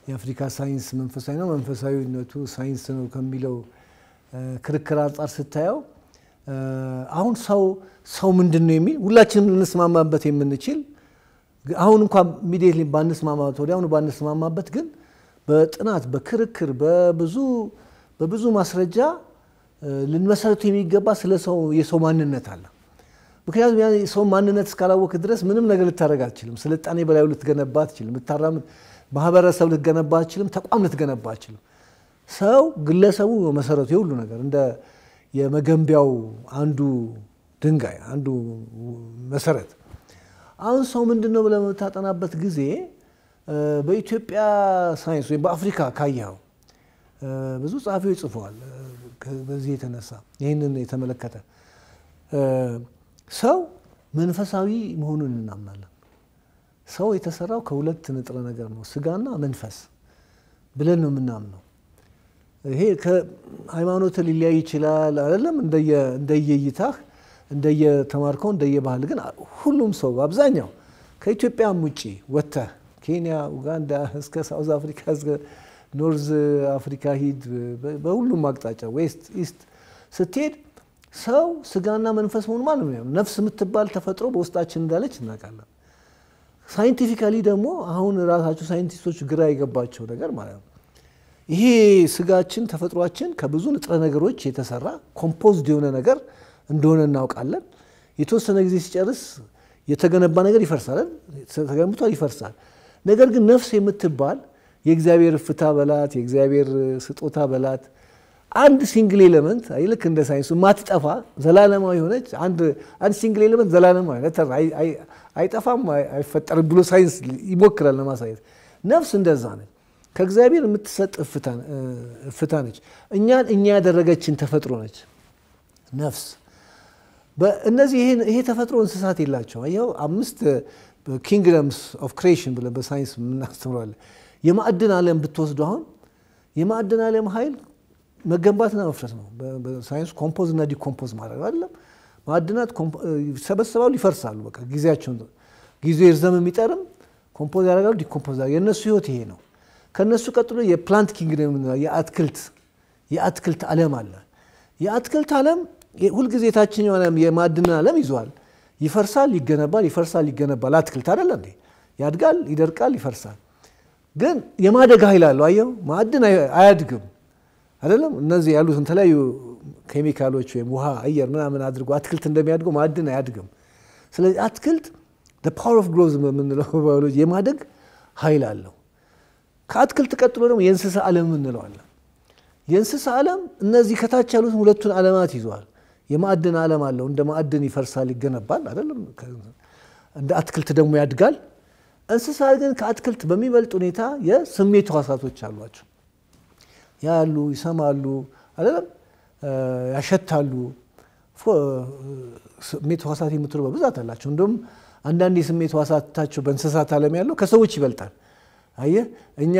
የአፍሪካ ሳይንስ መንፈሳዊ ነው፣ መንፈሳዊነቱ ሳይንስ ነው ከሚለው ክርክር አንጻር ስታየው አሁን ሰው ሰው ምንድን ነው የሚል ሁላችንም ልንስማማበት የምንችል አሁን እንኳን ኢሚዲየትሊ ባንስማማበት ወዲያውኑ ባንስማማበት ግን በጥናት በክርክር በብዙ በብዙ ማስረጃ ልንመሰረቱ የሚገባ ስለ ሰው የሰው ማንነት አለ። ምክንያቱም ያ የሰው ማንነት እስካላወቅ ድረስ ምንም ነገር ልታደርግ አትችልም። ስልጣኔ በላዩ ልትገነባ አትችልም። ልታራምድ ማህበረሰብ ልትገነባ አትችልም። ተቋም ልትገነባ አትችልም። ሰው ግለሰቡ መሰረቱ የሁሉ ነገር እንደ የመገንቢያው አንዱ ድንጋይ አንዱ መሰረት። አሁን ሰው ምንድን ነው ብለህ በምታጠናበት ጊዜ በኢትዮጵያ ሳይንስ ወይም በአፍሪካ ካየኸው ብዙ ጸሐፊዎች ጽፈዋል። በዚህ የተነሳ ይህንን የተመለከተ ሰው መንፈሳዊ መሆኑን እናምናለን። ሰው የተሰራው ከሁለት ንጥረ ነገር ነው፣ ስጋና መንፈስ ብለን ነው የምናምነው። ይሄ ከሃይማኖት ሊለያይ ይችላል አይደለም፣ እንደየእይታህ እንደየተማርከው እንደየባህል ግን ሁሉም ሰው አብዛኛው ከኢትዮጵያም ውጭ ወጥተህ ኬንያ፣ ኡጋንዳ እስከ ሳውዝ አፍሪካ እስከ ኖርዝ አፍሪካ ሂድ፣ በሁሉም አቅጣጫ ዌስት ኢስት ስትሄድ ሰው ስጋና መንፈስ መሆኑ ማለት ነው። ነፍስ የምትባል ተፈጥሮ በውስጣችን እንዳለች እናውቃለን። ሳይንቲፊካሊ ደግሞ አሁን ራሳቸው ሳይንቲስቶች ግራ የገባቸው ነገር ማለት ነው ይሄ ስጋችን ተፈጥሯችን ከብዙ ንጥረ ነገሮች የተሰራ ኮምፖዝድ የሆነ ነገር እንደሆነ እናውቃለን። የተወሰነ ጊዜ ሲጨርስ የተገነባ ነገር ይፈርሳል፣ ተገንብቷል፣ ይፈርሳል። ነገር ግን ነፍስ የምትባል የእግዚአብሔር እፍታ በላት የእግዚአብሔር ስጦታ በላት አንድ ሲንግል ኤሌመንት ልክ እንደ ሳይንሱ ማትጠፋ ዘላለማዊ የሆነች አንድ ሲንግል ኤሌመንት ዘላለማዊ አይጠፋም፣ አይፈጠርም ብሎ ሳይንስ ይሞክራል ለማሳየት። ነፍስ እንደዛ ነች። ከእግዚአብሔር የምትሰጥ እፍታ ነች። እኛን እኛ ያደረገችን ተፈጥሮ ነች ነፍስ። እነዚህ ይሄ ተፈጥሮ እንስሳት የላቸው። ይኸው አምስት ኪንግደምስ ኦፍ ክሬሽን ብለን በሳይንስ የምናስተምረዋለን። የማዕድን ዓለም ብትወስዱ አሁን የማዕድን ዓለም ኃይል መገንባትና መፍረስ ነው። በሳይንስ ኮምፖዝ እና ዲኮምፖዝ ማድረግ አይደለም። ማዕድናት ይሰበሰባሉ፣ ይፈርሳሉ። በቃ ጊዜያቸውን ጊዜ ይርዘም የሚጠርም ኮምፖዝ ያደርጋሉ፣ ዲኮምፖዝ የእነሱ ህይወት ይሄ ነው። ከእነሱ ቀጥሎ የፕላንት ኪንግደም የአትክልት የአትክልት ዓለም አለ። የአትክልት ዓለም ሁልጊዜ የታችኛው ዓለም የማዕድንን ዓለም ይዟል። ይፈርሳል፣ ይገነባል፣ ይፈርሳል፣ ይገነባል። አትክልት አይደለ እንዴ? ያድጋል፣ ይደርቃል፣ ይፈርሳል። ግን የማደግ ኃይል አለው። አየው፣ ማዕድን አያድግም አይደለም። እነዚህ ያሉትን የተለያዩ ኬሚካሎች ወይም ውሃ፣ አየር ምናምን አድርጎ አትክልት እንደሚያድገው ማዕድን አያድግም። ስለዚህ አትክልት ፓወር ኦፍ ግሮዝ የምንለው ባዮሎጂ የማደግ ኃይል አለው። ከአትክልት ቀጥሎ ደግሞ የእንስሳ ዓለም እንለዋለን። የእንስሳ ዓለም እነዚህ ከታች ያሉትን ሁለቱን ዓለማት ይዘዋል። የማዕድን ዓለም አለው። እንደ ማዕድን ይፈርሳል፣ ይገነባል አይደለም። እንደ አትክልት ደግሞ ያድጋል። እንስሳ ግን ከአትክልት በሚበልጥ ሁኔታ የስሜት ሕዋሳቶች አሏቸው። ያሉ ይሰማሉ፣ አይደለም ያሸታሉ። ስሜት ሕዋሳት የምትሉ በብዛት አላቸው። እንደውም አንዳንድ የስሜት ሕዋሳታቸው በእንስሳት ዓለም ያለው ከሰዎች ይበልጣል። አየህ እኛ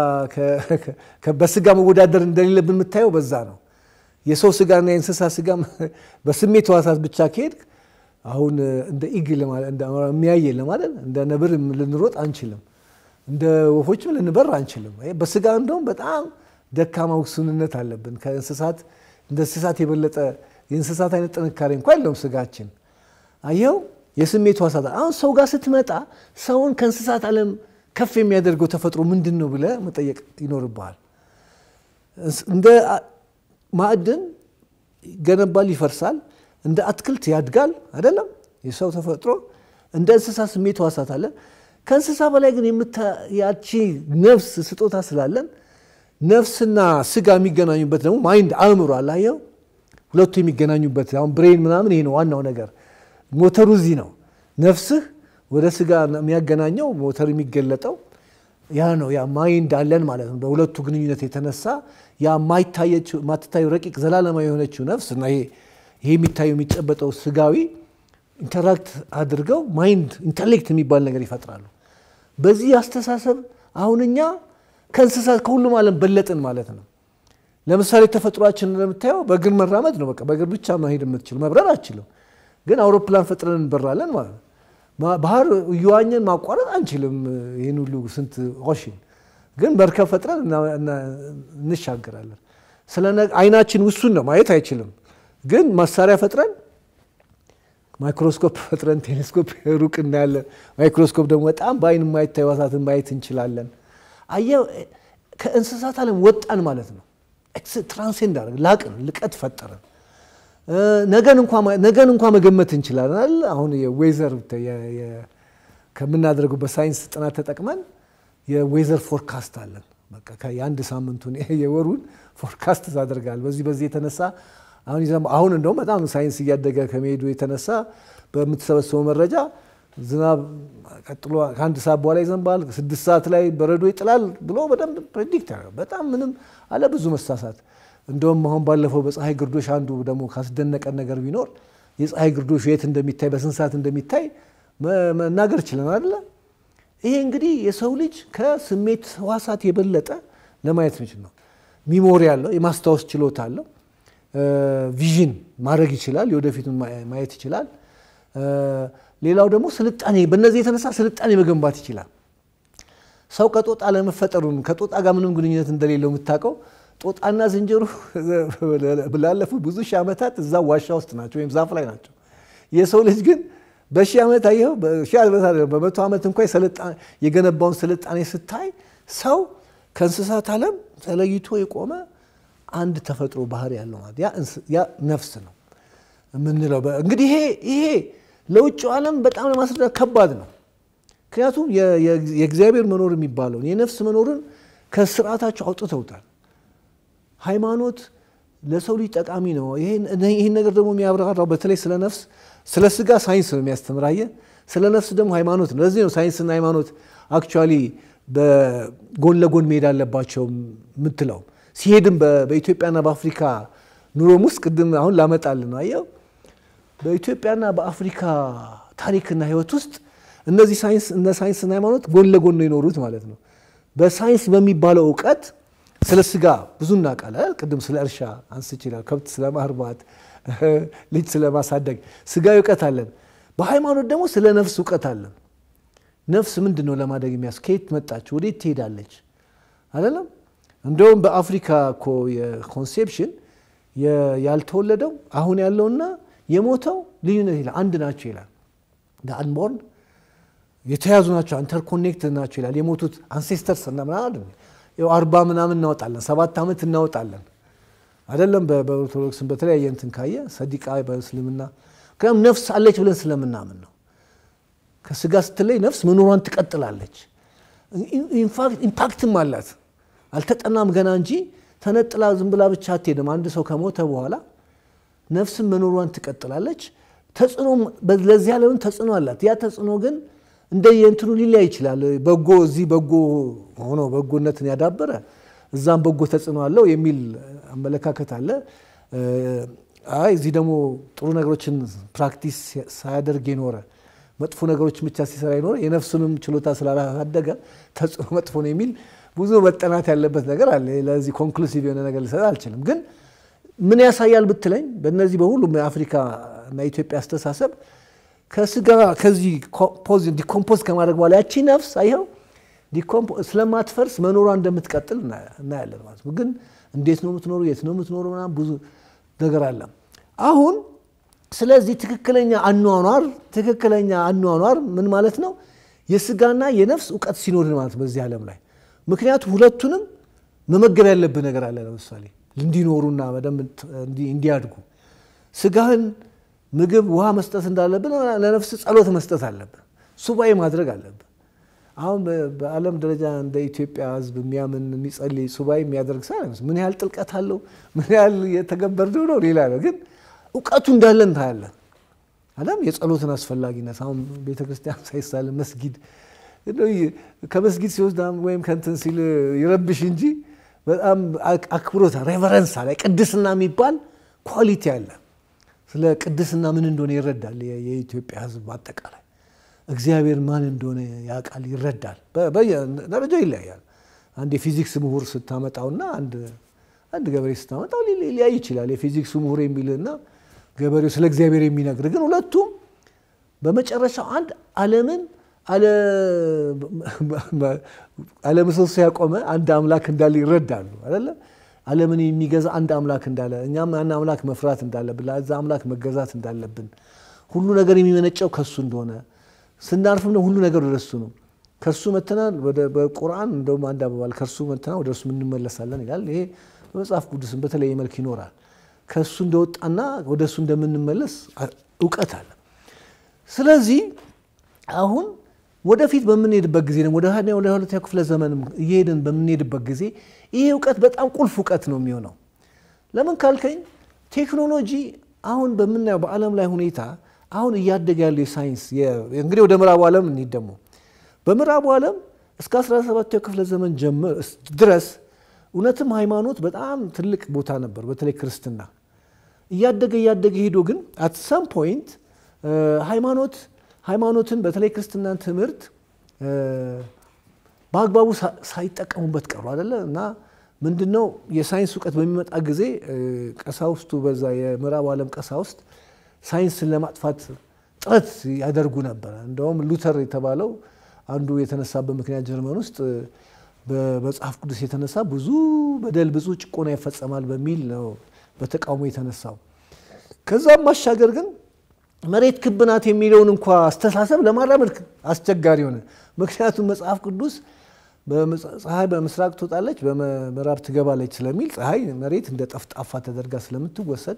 በስጋ መወዳደር እንደሌለብን የምታየው በዛ ነው። የሰው ስጋና የእንስሳ ስጋ በስሜት ሕዋሳት ብቻ ከሄድ አሁን እንደ ኢግል የሚያየን ለማለት እንደ ነብር ልንሮጥ አንችልም፣ እንደ ወፎችም ልንበር አንችልም። በስጋ እንደውም በጣም ደካማ ውስንነት አለብን። ከእንስሳት እንደ እንስሳት የበለጠ የእንስሳት አይነት ጥንካሬ እንኳ የለውም ስጋችን። አየው የስሜት ሕዋሳት አሁን ሰው ጋር ስትመጣ ሰውን ከእንስሳት ዓለም ከፍ የሚያደርገው ተፈጥሮ ምንድን ነው ብለህ መጠየቅ ይኖርብሃል። እንደ ማዕድን ይገነባል፣ ይፈርሳል። እንደ አትክልት ያድጋል አይደለም የሰው ተፈጥሮ። እንደ እንስሳ ስሜት ሕዋሳት አለን። ከእንስሳ በላይ ግን ያቺ ነፍስ ስጦታ ስላለን ነፍስና ስጋ የሚገናኙበት ደግሞ ማይንድ አእምሮ አላየው ሁለቱ የሚገናኙበት አሁን ብሬን ምናምን ይሄ ነው ዋናው ነገር። ሞተሩ እዚህ ነው። ነፍስህ ወደ ስጋ የሚያገናኘው ሞተር የሚገለጠው ያ ነው። ያ ማይንድ አለን ማለት ነው። በሁለቱ ግንኙነት የተነሳ ያ ማትታየው ረቂቅ ዘላለማዊ የሆነችው ነፍስ እና ይሄ የሚታየው የሚጨበጠው ስጋዊ ኢንተራክት አድርገው ማይንድ ኢንተሌክት የሚባል ነገር ይፈጥራሉ። በዚህ አስተሳሰብ አሁን እኛ ከእንስሳት ከሁሉም ዓለም በለጥን ማለት ነው። ለምሳሌ ተፈጥሯችን እንደምታየው በእግር መራመድ ነው። በቃ በእግር ብቻ መሄድ የምትችል መብረር አችልም፣ ግን አውሮፕላን ፈጥረን እንበራለን ማለት ነው። ባህር እየዋኘን ማቋረጥ አንችልም። ይህን ሁሉ ስንት ኦሽን ግን መርከብ ፈጥረን እንሻገራለን። ስለ አይናችን ውሱን ነው፣ ማየት አይችልም። ግን መሳሪያ ፈጥረን ማይክሮስኮፕ ፈጥረን ቴሌስኮፕ ሩቅ እናያለን። ማይክሮስኮፕ ደግሞ በጣም በአይን የማይታይ ሕዋሳትን ማየት እንችላለን። አየህ ከእንስሳት ዓለም ወጣን ማለት ነው። ትራንሴንድ አደረግን፣ ላቅን፣ ልቀት ፈጠረን። ነገን እንኳ መገመት እንችላለን። አሁን የዌዘር ከምናደርገው በሳይንስ ጥናት ተጠቅመን የዌዘር ፎርካስት አለን። በቃ የአንድ ሳምንቱን የወሩን ፎርካስት ታደርጋል። በዚህ በዚህ የተነሳ አሁን አሁን እንደውም በጣም ሳይንስ እያደገ ከመሄዱ የተነሳ በምትሰበሰበው መረጃ ዝናብ ቀጥሎ ከአንድ ሰዓት በኋላ ይዘንባል፣ ስድስት ሰዓት ላይ በረዶ ይጥላል ብሎ በደንብ ፕሬዲክት ያደርጋል። በጣም ምንም አለ ብዙ መሳሳት። እንደውም አሁን ባለፈው በፀሐይ ግርዶሽ አንዱ ደግሞ ካስደነቀን ነገር ቢኖር የፀሐይ ግርዶሽ የት እንደሚታይ በስንት ሰዓት እንደሚታይ መናገር ችለናል አይደለ? ይሄ እንግዲህ የሰው ልጅ ከስሜት ሕዋሳት የበለጠ ለማየት ምችል ነው። ሚሞሪ አለው፣ የማስታወስ ችሎታ አለው። ቪዥን ማድረግ ይችላል፣ የወደፊቱን ማየት ይችላል። ሌላው ደግሞ ስልጣኔ፣ በእነዚህ የተነሳ ስልጣኔ መገንባት ይችላል። ሰው ከጦጣ ለመፈጠሩን ከጦጣ ጋር ምንም ግንኙነት እንደሌለው የምታውቀው ጦጣና ዝንጀሮ ላለፉት ብዙ ሺህ ዓመታት እዛ ዋሻ ውስጥ ናቸው ወይም ዛፍ ላይ ናቸው። የሰው ልጅ ግን በሺህ ዓመት አየኸው፣ በሺህ ዓመት በመቶ ዓመት እንኳ የገነባውን ስልጣኔ ስታይ ሰው ከእንስሳት ዓለም ተለይቶ የቆመ አንድ ተፈጥሮ ባህሪ ያለው ማለት ያ ነፍስ ነው የምንለው። እንግዲህ ይሄ ይሄ ለውጭው ዓለም በጣም ለማስረዳት ከባድ ነው። ምክንያቱም የእግዚአብሔር መኖር የሚባለውን የነፍስ መኖርን ከስርዓታቸው አውጥተውታል። ሃይማኖት ለሰው ልጅ ጠቃሚ ነው። ይህን ነገር ደግሞ የሚያብራራው በተለይ ስለ ነፍስ ስለ ስጋ ሳይንስ ነው የሚያስተምራየ፣ ስለ ነፍስ ደግሞ ሃይማኖት ነው። ለዚህ ነው ሳይንስና ሃይማኖት አክቹዋሊ በጎን ለጎን መሄድ አለባቸው የምትለው። ሲሄድም በኢትዮጵያና በአፍሪካ ኑሮም ውስጥ ቅድም አሁን ላመጣል ነው አየው። በኢትዮጵያና በአፍሪካ ታሪክና ሕይወት ውስጥ እነዚህ ሳይንስ እነ ሳይንስና ሃይማኖት ጎን ለጎን ነው የኖሩት ማለት ነው። በሳይንስ በሚባለው እውቀት ስለ ስጋ ብዙ እናውቃለን። ቅድም ስለ እርሻ አንስ ይችላል፣ ከብት ስለ ማርባት፣ ልጅ ስለ ማሳደግ ስጋዊ እውቀት አለን። በሃይማኖት ደግሞ ስለ ነፍስ እውቀት አለን። ነፍስ ምንድን ነው ለማደግ የሚያስ ከየት መጣች ወዴት ትሄዳለች አይደለም። እንደውም በአፍሪካ እኮ የኮንሴፕሽን ያልተወለደው አሁን ያለውና የሞተው ልዩነት ይላል አንድ ናቸው ይላል። አንቦርን የተያዙ ናቸው ኢንተርኮኔክትድ ናቸው ይላል። የሞቱት አንሴስተርስ እና ምናምን አርባ ምናምን እናወጣለን፣ ሰባት ዓመት እናወጣለን አይደለም። በኦርቶዶክስም በተለያየ እንትን ካየ ሰዲቃ በእስልምና ምክንያቱም ነፍስ አለች ብለን ስለምናምን ነው። ከስጋ ስትለይ ነፍስ መኖሯን ትቀጥላለች። ኢምፓክትም አላት። አልተጠናም ገና እንጂ ተነጥላ ዝም ብላ ብቻ አትሄድም። አንድ ሰው ከሞተ በኋላ ነፍስም መኖሯን ትቀጥላለች። ተጽዕኖ ለዚህ ዓለም ተጽዕኖ አላት። ያ ተጽዕኖ ግን እንደ የእንትኑ ሊለያይ ይችላል። በጎ እዚህ በጎ ሆኖ በጎነትን ያዳበረ እዛም በጎ ተጽዕኖ አለው የሚል አመለካከት አለ። አይ እዚህ ደግሞ ጥሩ ነገሮችን ፕራክቲስ ሳያደርግ የኖረ መጥፎ ነገሮችን ብቻ ሲሰራ የኖረ የነፍሱንም ችሎታ ስላላሳደገ ተጽዕኖ መጥፎ ነው የሚል ብዙ መጠናት ያለበት ነገር አለ። ለዚህ ኮንክሉሲቭ የሆነ ነገር ልሰጥ አልችልም። ግን ምን ያሳያል ብትለኝ በእነዚህ በሁሉም የአፍሪካ እና የኢትዮጵያ አስተሳሰብ ከስጋ ከዚህ ዲኮምፖዝ ከማድረግ በኋላ ያቺ ነፍስ አይኸው ስለማትፈርስ መኖሯ እንደምትቀጥል እናያለን ማለት ነው። ግን እንዴት ነው የምትኖሩ? የት ነው የምትኖሩ? ምናምን ብዙ ነገር አለ። አሁን ስለዚህ ትክክለኛ አኗኗር ትክክለኛ አኗኗር ምን ማለት ነው? የስጋና የነፍስ እውቀት ሲኖርን ማለት ነው በዚህ ዓለም ላይ ምክንያቱም ሁለቱንም መመገብ ያለብህ ነገር አለ። ለምሳሌ እንዲኖሩና በደንብ እንዲያድጉ ስጋህን ምግብ፣ ውሃ መስጠት እንዳለብን ለነፍስ ጸሎት መስጠት አለብን። ሱባኤ ማድረግ አለብን። አሁን በዓለም ደረጃ እንደ ኢትዮጵያ ሕዝብ የሚያምን የሚጸልይ ሱባኤ የሚያደርግ ሰው ምን ያህል ጥልቀት አለው ምን ያህል የተገበርነው ነው ሌላ ነው። ግን እውቀቱ እንዳለን ታያለን። አለም የጸሎትን አስፈላጊነት አሁን ቤተክርስቲያን ሳይሳል መስጊድ ከመስጊድ ሲወስድ ወይም ከንትን ሲል ይረብሽ እንጂ በጣም አክብሮት ሬቨረንስ አለ። ቅድስና የሚባል ኳሊቲ አለ። ስለ ቅድስና ምን እንደሆነ ይረዳል። የኢትዮጵያ ሕዝብ አጠቃላይ እግዚአብሔር ማን እንደሆነ ያውቃል፣ ይረዳል። ደረጃው ይለያያል። አንድ የፊዚክስ ምሁር ስታመጣውና አንድ ገበሬ ስታመጣው ሊለያይ ይችላል። የፊዚክሱ ምሁር የሚልና ገበሬው ስለ እግዚአብሔር የሚነግር ግን ሁለቱም በመጨረሻው አንድ ዓለምን አለ ምሰሶ ያቆመ አንድ አምላክ እንዳለ ይረዳሉ አይደለ? ዓለምን የሚገዛ አንድ አምላክ እንዳለ እኛም ያን አምላክ መፍራት እንዳለብን ለዛ አምላክ መገዛት እንዳለብን ሁሉ ነገር የሚመነጨው ከሱ እንደሆነ ስናርፍም ሁሉ ነገር ወደ እሱ ነው። ከእርሱ መተናል። በቁርአን እንደውም አንድ አባባል ከእርሱ መተናል ወደ እርሱ እንመለሳለን ይላል። ይሄ በመጽሐፍ ቅዱስም በተለየ መልክ ይኖራል። ከእሱ እንደወጣና ወደ እሱ እንደምንመለስ እውቀት አለ። ስለዚህ አሁን ወደፊት በምንሄድበት ጊዜ ወደ ወደ ሁለተኛ ክፍለ ዘመንም እየሄድን በምንሄድበት ጊዜ ይሄ እውቀት በጣም ቁልፍ እውቀት ነው የሚሆነው። ለምን ካልከኝ ቴክኖሎጂ አሁን በምናየው በዓለም ላይ ሁኔታ አሁን እያደገ ያለው የሳይንስ እንግዲህ ወደ ምዕራቡ ዓለም እንሂድ ደግሞ በምዕራቡ ዓለም እስከ 17ኛው ክፍለ ዘመን ድረስ እውነትም ሃይማኖት በጣም ትልቅ ቦታ ነበር፣ በተለይ ክርስትና እያደገ እያደገ ሄዶ ግን አት ሰም ፖይንት ሃይማኖት ሃይማኖትን በተለይ ክርስትናን ትምህርት በአግባቡ ሳይጠቀሙበት ቀሩ አይደለ እና ምንድነው የሳይንስ እውቀት በሚመጣ ጊዜ ቀሳውስቱ በዛ የምዕራቡ ዓለም ቀሳውስት ሳይንስን ለማጥፋት ጥረት ያደርጉ ነበረ። እንደውም ሉተር የተባለው አንዱ የተነሳበት ምክንያት ጀርመን ውስጥ በመጽሐፍ ቅዱስ የተነሳ ብዙ በደል ብዙ ጭቆና ይፈጸማል በሚል ነው በተቃውሞ የተነሳው። ከዛም ማሻገር ግን መሬት ክብ ናት የሚለውን እንኳ አስተሳሰብ ለማራመድ አስቸጋሪ ሆነ። ምክንያቱም መጽሐፍ ቅዱስ ፀሐይ በምስራቅ ትወጣለች በምዕራብ ትገባለች ስለሚል ፀሐይ መሬት እንደ ጠፍጣፋ ተደርጋ ስለምትወሰድ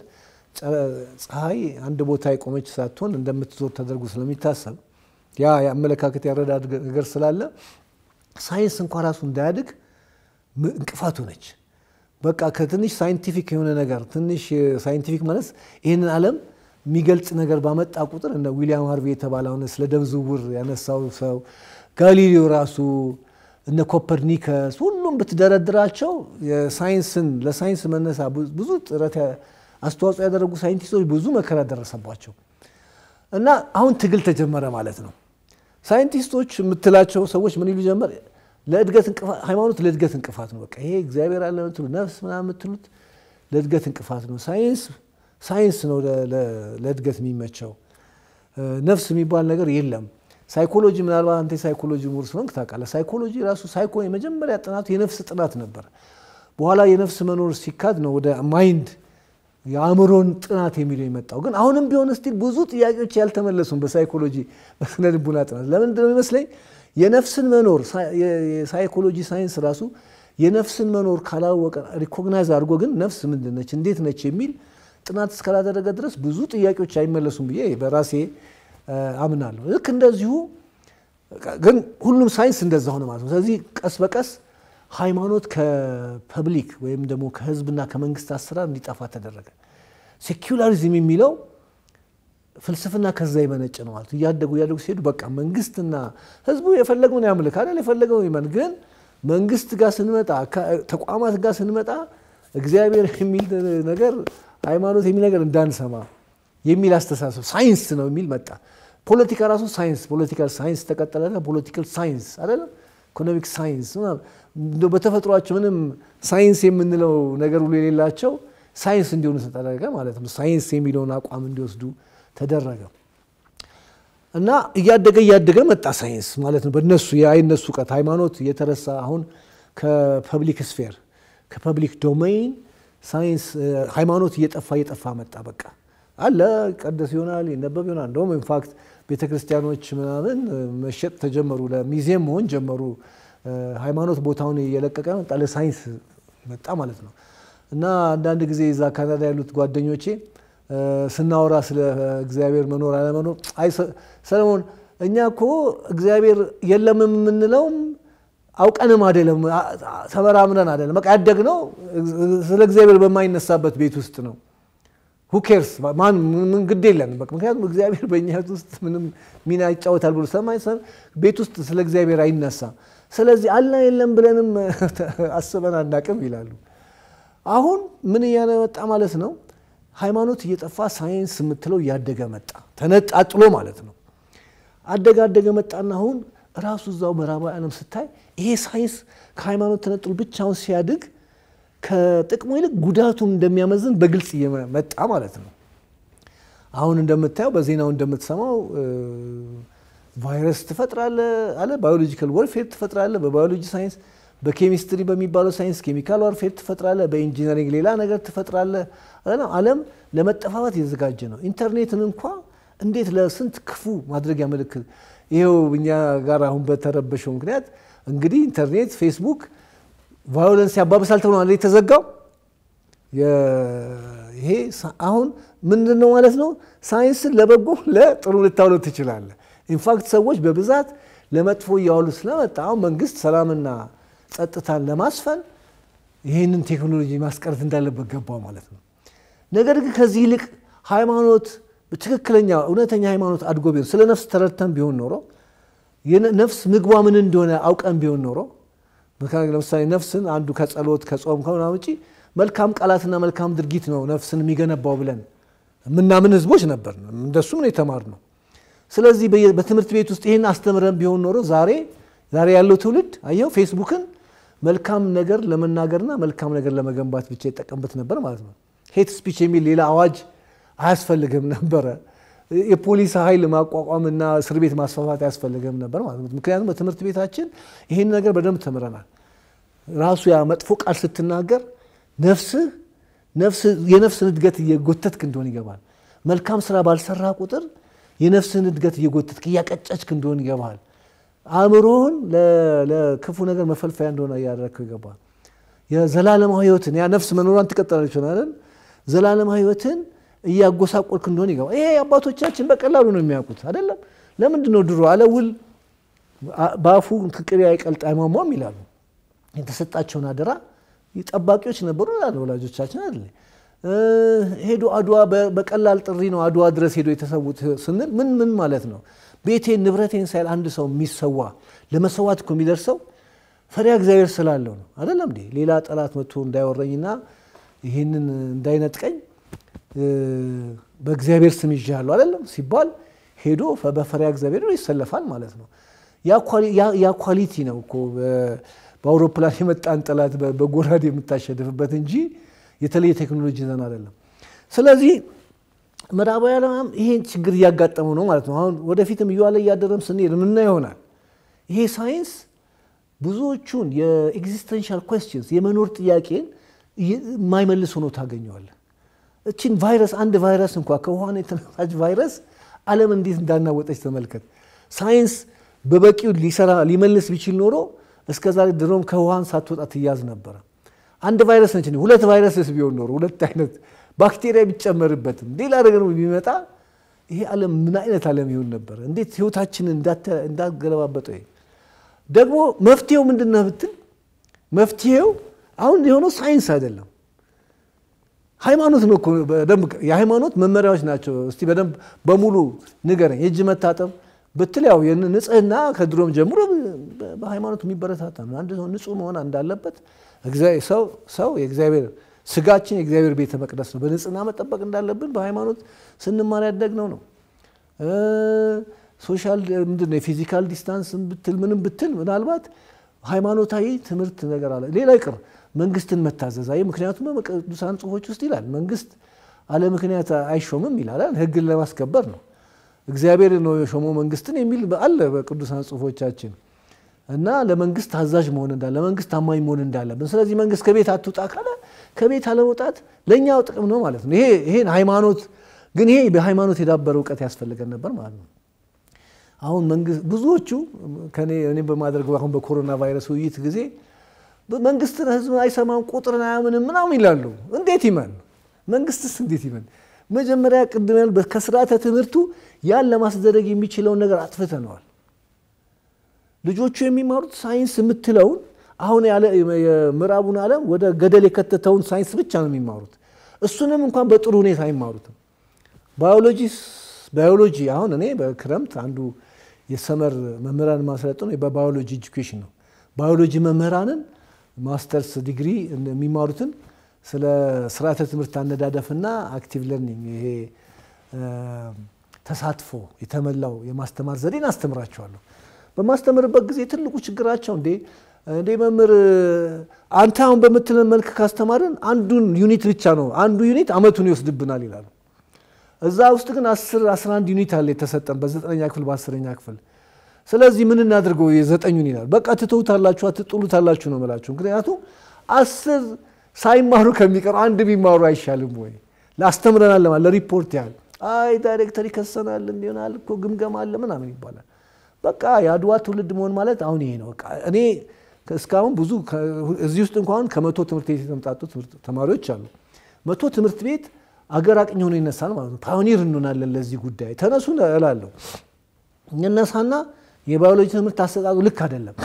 ፀሐይ አንድ ቦታ የቆመች ሳትሆን እንደምትዞር ተደርጎ ስለሚታሰብ ያ የአመለካከት ያረዳድ ነገር ስላለ ሳይንስ እንኳ ራሱ እንዳያድግ እንቅፋት ሆነች። በቃ ከትንሽ ሳይንቲፊክ የሆነ ነገር ትንሽ ሳይንቲፊክ ማለት ይህንን ዓለም የሚገልጽ ነገር ባመጣ ቁጥር እነ ዊሊያም ሃርቪ የተባለ አሁን ስለ ደም ዝውውር ያነሳው ሰው ጋሊሌዮ ራሱ እነ ኮፐርኒከስ ሁሉም ብትደረድራቸው የሳይንስን ለሳይንስ መነሳ ብዙ ጥረት አስተዋጽኦ ያደረጉ ሳይንቲስቶች ብዙ መከራ ደረሰባቸው እና አሁን ትግል ተጀመረ ማለት ነው። ሳይንቲስቶች የምትላቸው ሰዎች ምን ይሉ ጀመር? ለእድገት ሃይማኖት ለእድገት እንቅፋት ነው። በቃ ይሄ እግዚአብሔር አለ የምትሉ ነፍስ ምናምን የምትሉት ለእድገት እንቅፋት ነው። ሳይንስ ሳይንስ ነው ለእድገት የሚመቸው። ነፍስ የሚባል ነገር የለም። ሳይኮሎጂ ምናልባት አንተ ሳይኮሎጂ ምሁር ስለሆንክ ታውቃለህ። ሳይኮሎጂ ራሱ ሳይኮ የመጀመሪያ ጥናቱ የነፍስ ጥናት ነበር። በኋላ የነፍስ መኖር ሲካድ ነው ወደ ማይንድ የአእምሮን ጥናት የሚለው የመጣው። ግን አሁንም ቢሆን ስቲል ብዙ ጥያቄዎች ያልተመለሱም በሳይኮሎጂ በስነ ልቡና ጥናት። ለምንድን ነው ይመስለኝ የነፍስን መኖር የሳይኮሎጂ ሳይንስ ራሱ የነፍስን መኖር ካላወቀ ሪኮግናይዝ አድርጎ ግን ነፍስ ምንድን ነች እንዴት ነች የሚል ጥናት እስካላደረገ ድረስ ብዙ ጥያቄዎች አይመለሱም ብዬ በራሴ አምናለሁ። ልክ እንደዚሁ ግን ሁሉም ሳይንስ እንደዛ ሆነ ማለት ነው። ስለዚህ ቀስ በቀስ ሃይማኖት ከፐብሊክ ወይም ደግሞ ከህዝብና ከመንግስት አሰራር እንዲጠፋ ተደረገ። ሴኩላሪዝም የሚለው ፍልስፍና ከዛ የመነጭ ነው ማለት እያደጉ እያደጉ ሲሄዱ በቃ መንግስትና ህዝቡ የፈለገውን ያምልክ አይደል የፈለገውን ይመን ግን መንግስት ጋር ስንመጣ ተቋማት ጋር ስንመጣ እግዚአብሔር የሚል ነገር ሃይማኖት የሚል ነገር እንዳንሰማ የሚል አስተሳሰብ ሳይንስ ነው የሚል መጣ። ፖለቲካ ራሱ ሳይንስ ፖለቲካል ሳይንስ ተቀጠለ። ፖለቲካል ሳይንስ አይደለም ኢኮኖሚክ ሳይንስ በተፈጥሯቸው ምንም ሳይንስ የምንለው ነገር ሁሉ የሌላቸው ሳይንስ እንዲሆኑ ተደረገ ማለት ነው። ሳይንስ የሚለውን አቋም እንዲወስዱ ተደረገ እና እያደገ እያደገ መጣ ሳይንስ ማለት ነው። በነሱ የአይነሱ እውቀት ሃይማኖት እየተረሳ አሁን ከፐብሊክ ስፌር ከፐብሊክ ዶሜይን ሳይንስ ሃይማኖት እየጠፋ እየጠፋ መጣ። በቃ አለ ቀደስ ይሆናል ይነበብ ይሆናል። እንደውም ኢንፋክት ቤተ ክርስቲያኖች ምናምን መሸጥ ተጀመሩ፣ ለሚዚየም መሆን ጀመሩ። ሃይማኖት ቦታውን እየለቀቀ መጣ፣ ለሳይንስ መጣ ማለት ነው። እና አንዳንድ ጊዜ እዛ ካናዳ ያሉት ጓደኞቼ ስናወራ ስለ እግዚአብሔር መኖር አለመኖር፣ አይ ሰለሞን እኛ እኮ እግዚአብሔር የለም የምንለውም አውቀንም አይደለም ተመራምረን አይደለም። በቃ ያደግነው ስለ እግዚአብሔር በማይነሳበት ቤት ውስጥ ነው። ሁኬርስ ማን ምን ግድ የለንም። በቃ ምክንያቱም እግዚአብሔር በእኛ ህይወት ውስጥ ምንም ሚና ይጫወታል ብሎ ሰማይ ቤት ውስጥ ስለ እግዚአብሔር አይነሳም። ስለዚህ አለ የለም ብለንም አስበን አናቅም ይላሉ። አሁን ምን እያለ መጣ ማለት ነው? ሃይማኖት እየጠፋ ሳይንስ የምትለው እያደገ መጣ፣ ተነጣጥሎ ማለት ነው። አደገ አደገ መጣና አሁን ራሱ እዛው ምዕራባዊ ዓለም ስታይ ይሄ ሳይንስ ከሃይማኖት ተነጥሎ ብቻውን ሲያድግ ከጥቅሙ ይልቅ ጉዳቱን እንደሚያመዝን በግልጽ እየመጣ ማለት ነው። አሁን እንደምታየው በዜናው እንደምትሰማው ቫይረስ ትፈጥራለ አለ ባዮሎጂካል ወርፌር ትፈጥራለ በባዮሎጂ ሳይንስ በኬሚስትሪ በሚባለው ሳይንስ ኬሚካል ዋርፌር ትፈጥራለ በኢንጂነሪንግ ሌላ ነገር ትፈጥራለ ዓለም ለመጠፋፋት የተዘጋጀ ነው ኢንተርኔትን እንኳ እንዴት ለስንት ክፉ ማድረጊያ ምልክት ይኸው እኛ ጋር አሁን በተረበሸው ምክንያት እንግዲህ ኢንተርኔት ፌስቡክ ቫዮለንስ ያባብሳል ተብሎ ማለት የተዘጋው ይሄ አሁን ምንድን ነው ማለት ነው ሳይንስን ለበጎ ለጥሩ ልታውለው ትችላለ ኢንፋክት ሰዎች በብዛት ለመጥፎ እያዋሉ ስለመጣ አሁን መንግስት ሰላምና ጸጥታን ለማስፈን ይህንን ቴክኖሎጂ ማስቀረት እንዳለበት ገባው ማለት ነው ነገር ግን ከዚህ ይልቅ ሃይማኖት ትክክለኛ እውነተኛ ሃይማኖት አድጎ ቢሆን ስለ ነፍስ ተረድተን ቢሆን ኖሮ ነፍስ ምግቧ ምን እንደሆነ አውቀን ቢሆን ኖሮ ለምሳሌ ነፍስን አንዱ ከጸሎት ከጾም ከሆነ ውጪ መልካም ቃላትና መልካም ድርጊት ነው ነፍስን የሚገነባው ብለን የምናምን ህዝቦች ነበር እንደሱም ነው የተማር ነው ስለዚህ በትምህርት ቤት ውስጥ ይህን አስተምረን ቢሆን ኖሮ ዛሬ ዛሬ ያለው ትውልድ አየው ፌስቡክን መልካም ነገር ለመናገርና መልካም ነገር ለመገንባት ብቻ ይጠቀምበት ነበር ማለት ነው ሄት ስፒች የሚል ሌላ አዋጅ አያስፈልግም ነበረ የፖሊስ ኃይል ማቋቋምና እስር ቤት ማስፋፋት አያስፈልግም ነበር ማለት ነው ምክንያቱም በትምህርት ቤታችን ይህን ነገር በደንብ ተምረናል ራሱ ያ መጥፎ ቃል ስትናገር ነፍስህ የነፍስን እድገት እየጎተትክ እንደሆን ይገባል መልካም ስራ ባልሰራ ቁጥር የነፍስን እድገት እየጎተትክ እያቀጨችክ እንደሆን ይገባል አእምሮህን ለክፉ ነገር መፈልፈያ እንደሆነ እያደረግከው ይገባል የዘላለማዊ ህይወትን ያ ነፍስ መኖሯን ትቀጠላለች ሆናለን ዘላለማዊ ህይወትን እያጎሳቆልክ እንደሆነ ይገባል ይሄ አባቶቻችን በቀላሉ ነው የሚያውቁት አይደለም ለምንድን ነው ድሮ አለውል በአፉ ቅቤ አይቀልጥ አይሟሟም ይላሉ የተሰጣቸውን አደራ ጠባቂዎች ነበሩ ይላሉ ወላጆቻችን አይደለ ሄዶ አድዋ በቀላል ጥሪ ነው አድዋ ድረስ ሄዶ የተሰዉት ስንል ምን ምን ማለት ነው ቤቴን ንብረቴን ሳይል አንድ ሰው የሚሰዋ ለመሰዋት እኮ የሚደርሰው ፈሪያ እግዚአብሔር ስላለው ነው አይደለም እንዴ ሌላ ጠላት መጥቶ እንዳይወረኝና ይህንን እንዳይነጥቀኝ በእግዚአብሔር ስም ይዣለሁ አይደለም ሲባል ሄዶ በፈሪያ እግዚአብሔር ይሰለፋል ማለት ነው ያ ኳሊቲ ነው እኮ በአውሮፕላን የመጣን ጠላት በጎራድ የምታሸንፍበት እንጂ የተለየ ቴክኖሎጂ ዘን አይደለም ስለዚህ ምዕራባውያን ይሄን ችግር እያጋጠሙ ነው ማለት ነው አሁን ወደፊትም እየዋለ እያደረም ስንሄድ ምና ይሆናል ይሄ ሳይንስ ብዙዎቹን የኤግዚስተንሻል ኮስችንስ የመኖር ጥያቄን የማይመልስ ሆኖ ታገኘዋለን እችን ቫይረስ አንድ ቫይረስ እንኳ ከውሃን የተነሳች ቫይረስ አለም እንዴት እንዳናወጠች ተመልከት ሳይንስ በበቂው ሊሰራ ሊመልስ ቢችል ኖሮ እስከ ዛሬ ድሮም ከውሃን ሳትወጣ ትያዝ ነበረ አንድ ቫይረስ ነች ሁለት ቫይረስስ ቢሆን ኖሮ ሁለት አይነት ባክቴሪያ ቢጨመርበትም ሌላ ነገር ቢመጣ ይሄ ዓለም ምን አይነት ዓለም ይሆን ነበር እንዴት ህይወታችንን እንዳገለባበጠው ደግሞ መፍትሄው ምንድን ነው ብትል መፍትሄው አሁን የሆነው ሳይንስ አይደለም ሃይማኖት ነው በደንብ የሃይማኖት መመሪያዎች ናቸው እስቲ በደንብ በሙሉ ንገረኝ የእጅ መታጠብ ብትል ያው ንጽህና ከድሮም ጀምሮ በሃይማኖት የሚበረታታ ነው አንድ ሰው ንጹህ መሆን እንዳለበት ሰው የእግዚአብሔር ስጋችን የእግዚአብሔር ቤተ መቅደስ ነው በንጽህና መጠበቅ እንዳለብን በሃይማኖት ስንማር ያደግነው ነው ሶሻል ምንድን ነው የፊዚካል ዲስታንስ ብትል ምንም ብትል ምናልባት ሃይማኖታዊ ትምህርት ነገር አለ ሌላ ይቅር መንግስትን መታዘዝ አይ ምክንያቱም በቅዱሳን ጽሁፎች ውስጥ ይላል መንግስት አለ ምክንያት አይሾምም ይላል ህግን ለማስከበር ነው እግዚአብሔር ነው የሾመው መንግስትን የሚል አለ በቅዱሳን ጽሁፎቻችን እና ለመንግስት ታዛዥ መሆን እንዳለ ለመንግስት ታማኝ መሆን እንዳለብን ስለዚህ መንግስት ከቤት አትውጣ ካለ ከቤት አለመውጣት ለእኛው ጥቅም ነው ማለት ነው ይሄን ሃይማኖት ግን ይሄ በሃይማኖት የዳበረ እውቀት ያስፈልገን ነበር ማለት ነው አሁን መንግስት ብዙዎቹ እኔ በማድረገው አሁን በኮሮና ቫይረስ ውይይት ጊዜ መንግስትን ህዝብ አይሰማም ቁጥርን አያምንም ምናምን ይላሉ እንዴት ይመን መንግስትስ እንዴት ይመን መጀመሪያ ቅድም ያል ከስርዓተ ትምህርቱ ያን ለማስደረግ የሚችለውን ነገር አጥፍተነዋል ልጆቹ የሚማሩት ሳይንስ የምትለውን አሁን የምዕራቡን ዓለም ወደ ገደል የከተተውን ሳይንስ ብቻ ነው የሚማሩት እሱንም እንኳን በጥሩ ሁኔታ አይማሩትም ባዮሎጂ ባዮሎጂ አሁን እኔ በክረምት አንዱ የሰመር መምህራን ማሰለጥነው በባዮሎጂ ኤጁኬሽን ነው ባዮሎጂ መምህራንን ማስተርስ ዲግሪ የሚማሩትን ስለ ስርዓተ ትምህርት አነዳደፍና አክቲቭ ለርኒንግ ይሄ ተሳትፎ የተመላው የማስተማር ዘዴን አስተምራቸዋለሁ በማስተምርበት ጊዜ ትልቁ ችግራቸው እንዴ እንዴ መምህር አንተ አሁን በምትለን መልክ ካስተማርን አንዱን ዩኒት ብቻ ነው አንዱ ዩኒት አመቱን ይወስድብናል ይላሉ እዛ ውስጥ ግን 10 11 ዩኒት አለ የተሰጠን በዘጠነኛ ክፍል በአስረኛ ክፍል ስለዚህ ምን እናድርገው የዘጠኙን ይላል። በቃ ትተውታላችሁ፣ አትጥሉታላችሁ ነው የምላችሁ። ምክንያቱም አስር ሳይማሩ ከሚቀሩ አንድ ቢማሩ አይሻልም ወይ? ላስተምረናል ለማለት ለሪፖርት ያህል አይ ዳይሬክተር ይከሰናል እንዲሆናል እኮ ግምገማ አለ ምናምን ይባላል። በቃ የአድዋ ትውልድ መሆን ማለት አሁን ይሄ ነው። በቃ እኔ እስካሁን ብዙ እዚህ ውስጥ እንኳን ከመቶ ትምህርት ቤት የተምጣጡ ተማሪዎች አሉ። መቶ ትምህርት ቤት አገር አቅኝ ሆኖ ይነሳል ማለት ነው። ፓዮኒር እንሆናለን ለዚህ ጉዳይ ተነሱ እላለሁ። እነሳና የባዮሎጂ ትምህርት አሰጣጡ ልክ አይደለም፣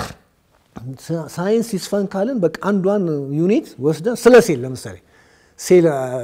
ሳይንስ ይስፈን ካልን በቃ አንዷን ዩኒት ወስደን ስለ ሴል ለምሳሌ ሴል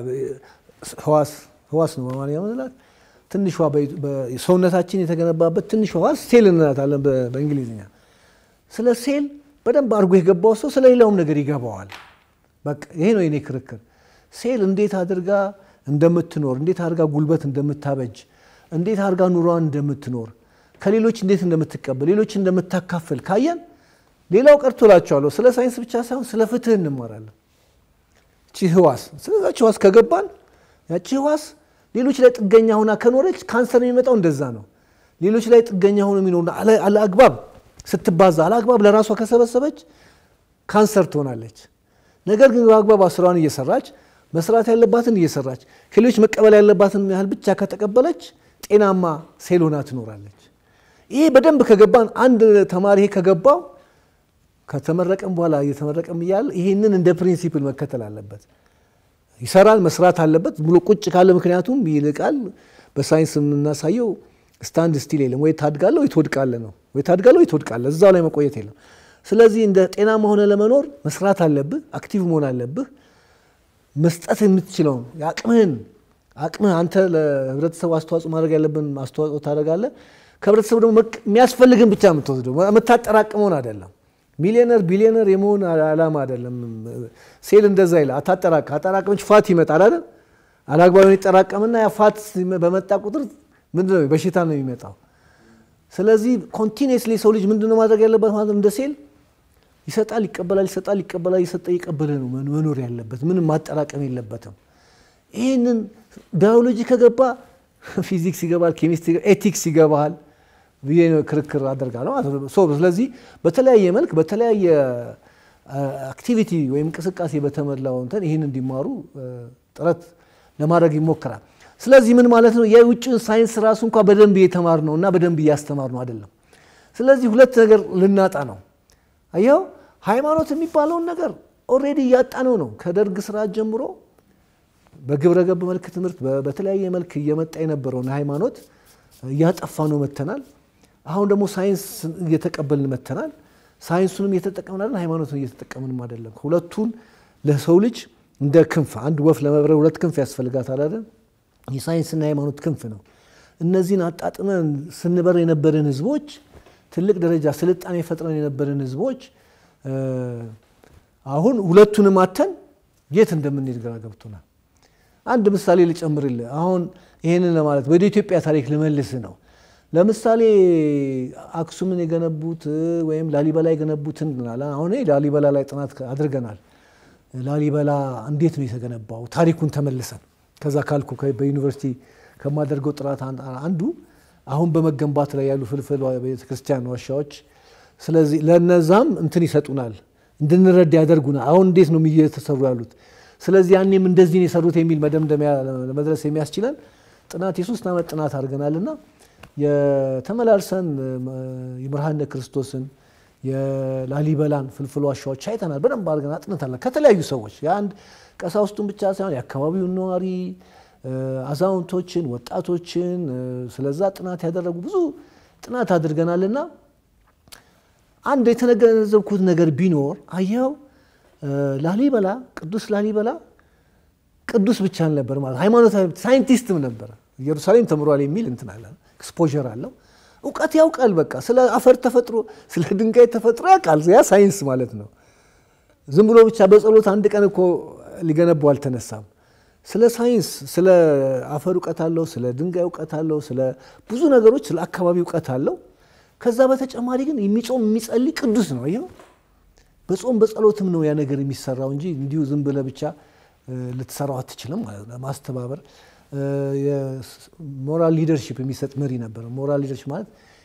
ህዋስ ህዋስ ነው በማንኛ ምንላት ትንሿ ሰውነታችን የተገነባበት ትንሿ ህዋስ ሴል እንላታለን በእንግሊዝኛ። ስለ ሴል በደንብ አድርጎ የገባው ሰው ስለ ሌላውም ነገር ይገባዋል። በቃ ይሄ ነው የኔ ክርክር። ሴል እንዴት አድርጋ እንደምትኖር፣ እንዴት አድርጋ ጉልበት እንደምታበጅ፣ እንዴት አድርጋ ኑሯን እንደምትኖር፣ ከሌሎች እንዴት እንደምትቀበል፣ ሌሎች እንደምታካፍል ካየን ሌላው ቀርቶ እላቸዋለሁ ስለ ሳይንስ ብቻ ሳይሆን ስለ ፍትህ እንማራለን። ቺ ህዋስ ስለዛች ህዋስ ከገባን ያቺ ህዋስ ሌሎች ላይ ጥገኛ ሆና ከኖረች ካንሰር የሚመጣው እንደዛ ነው። ሌሎች ላይ ጥገኛ ሆኖ የሚኖር አለአግባብ ስትባዛ አለአግባብ ለራሷ ከሰበሰበች ካንሰር ትሆናለች። ነገር ግን በአግባብ ስራዋን እየሰራች መስራት ያለባትን እየሰራች ከሌሎች መቀበል ያለባትን ያህል ብቻ ከተቀበለች ጤናማ ሴል ሆና ትኖራለች። ይሄ በደንብ ከገባን አንድ ተማሪ ይሄ ከገባው ከተመረቀም በኋላ እየተመረቀም እያለ ይህንን እንደ ፕሪንሲፕል መከተል አለበት። ይሰራል፣ መስራት አለበት ብሎ ቁጭ ካለ ምክንያቱም ይልቃል። በሳይንስ የምናሳየው ስታንድ ስቲል የለም። ወይ ታድጋለህ ወይ ትወድቃለህ ነው። ወይ ታድጋለህ ወይ ትወድቃለህ። እዛው ላይ መቆየት የለም። ስለዚህ እንደ ጤናማ ሆነ ለመኖር መስራት አለብህ፣ አክቲቭ መሆን አለብህ። መስጠት የምትችለውን የአቅምህን አቅምህ አንተ ለህብረተሰቡ አስተዋጽኦ ማድረግ ያለብን አስተዋጽኦ ታደርጋለህ። ከህብረተሰቡ ደግሞ የሚያስፈልግን ብቻ የምትወስደው የምታጠራቅመውን አይደለም። ሚሊዮነር ቢሊዮነር የመሆን ዓላማ አይደለም። ሴል እንደዛ ይላል። አታጠራቅ አጠራቀመች ፋት ይመጣል አይደል? አላግባብ ይጠራቀምና ያ ፋት በመጣ ቁጥር ምንድነው በሽታ ነው የሚመጣው። ስለዚህ ኮንቲኒየስሊ ሰው ልጅ ምንድነው ማድረግ ያለበት ማለት እንደ ሴል ይሰጣል፣ ይቀበላል፣ ይሰጣል፣ ይቀበላል፣ ይሰጠ ይቀበለ ነው መኖር ያለበት። ምንም ማጠራቀም የለበትም። ይህንን ባዮሎጂ ከገባ ፊዚክስ ይገባል፣ ኬሚስትሪ፣ ኤቲክስ ይገባል ብዬ ክርክር አደርጋለሁ ማለት ነው። ስለዚህ በተለያየ መልክ በተለያየ አክቲቪቲ ወይም እንቅስቃሴ በተሞላው እንትን ይህን እንዲማሩ ጥረት ለማድረግ ይሞክራል። ስለዚህ ምን ማለት ነው? የውጭን ሳይንስ ራሱ እንኳ በደንብ እየተማር ነው እና በደንብ እያስተማር ነው አይደለም። ስለዚህ ሁለት ነገር ልናጣ ነው። አየው ሃይማኖት የሚባለውን ነገር ኦልሬዲ እያጣነው ነው። ከደርግ ስርዓት ጀምሮ በግብረ ገብ መልክ ትምህርት በተለያየ መልክ እየመጣ የነበረውን ሃይማኖት እያጠፋ ነው መተናል። አሁን ደግሞ ሳይንስ እየተቀበልን መተናል። ሳይንሱንም እየተጠቀምን አይደል፣ ሃይማኖቱን እየተጠቀምንም አይደለም። ሁለቱን ለሰው ልጅ እንደ ክንፍ አንድ ወፍ ለመብረር ሁለት ክንፍ ያስፈልጋታል አይደል? የሳይንስና የሃይማኖት ክንፍ ነው። እነዚህን አጣጥመን ስንበር የነበርን ህዝቦች ትልቅ ደረጃ ስልጣኔ ፈጥረን የነበርን ህዝቦች አሁን ሁለቱንም አተን የት እንደምንሄድ ግራ ገብቶናል። አንድ ምሳሌ ልጨምርልህ። አሁን ይህንን ለማለት ወደ ኢትዮጵያ ታሪክ ልመልስ ነው። ለምሳሌ አክሱምን የገነቡት ወይም ላሊበላ የገነቡትን አሁን ላሊበላ ላይ ጥናት አድርገናል። ላሊበላ እንዴት ነው የተገነባው? ታሪኩን ተመልሰን ከዛ ካልኩ በዩኒቨርሲቲ ከማደርገው ጥናት አንዱ አሁን በመገንባት ላይ ያሉ ፍልፍል ቤተክርስቲያን ዋሻዎች፣ ስለዚህ ለነዛም እንትን ይሰጡናል፣ እንድንረዳ ያደርጉናል። አሁን እንዴት ነው እየተሰሩ ያሉት? ስለዚህ ያኔም እንደዚህ ነው የሰሩት የሚል መደምደሚያ ለመድረስ የሚያስችለን ጥናት የሶስት ዓመት ጥናት አድርገናልና የተመላልሰን የብርሃነ ክርስቶስን የላሊበላን ፍልፍል ዋሻዎች አይተናል። በደንብ አድርገን አጥንተናል ከተለያዩ ሰዎች የአንድ ቀሳውስቱን ብቻ ሳይሆን የአካባቢውን ነዋሪ፣ አዛውንቶችን፣ ወጣቶችን ስለዛ ጥናት ያደረጉ ብዙ ጥናት አድርገናልና አንድ የተገነዘብኩት ነገር ቢኖር አየው ላሊበላ ቅዱስ ላሊበላ ቅዱስ ብቻ አልነበር ማለት ሃይማኖታዊ ሳይንቲስትም ነበረ። ኢየሩሳሌም ተምሯል የሚል እንትን አለ ኤክስፖዠር አለው። እውቀት ያውቃል። በቃ ስለ አፈር ተፈጥሮ ስለ ድንጋይ ተፈጥሮ ያውቃል። ያ ሳይንስ ማለት ነው። ዝም ብሎ ብቻ በጸሎት አንድ ቀን እኮ ሊገነባው አልተነሳም። ስለ ሳይንስ ስለ አፈር እውቀት አለው፣ ስለ ድንጋይ እውቀት አለው፣ ስለ ብዙ ነገሮች ስለ አካባቢ እውቀት አለው። ከዛ በተጨማሪ ግን የሚጾም የሚጸልይ ቅዱስ ነው። ይኸው በጾም በጸሎትም ነው ያ ነገር የሚሰራው እንጂ እንዲሁ ዝም ብለህ ብቻ ልትሰራው አትችልም ማለት ነው። ማስተባበር ሞራል ሊደርሺፕ የሚሰጥ መሪ ነበር። ሞራል ሊደርሺፕ ማለት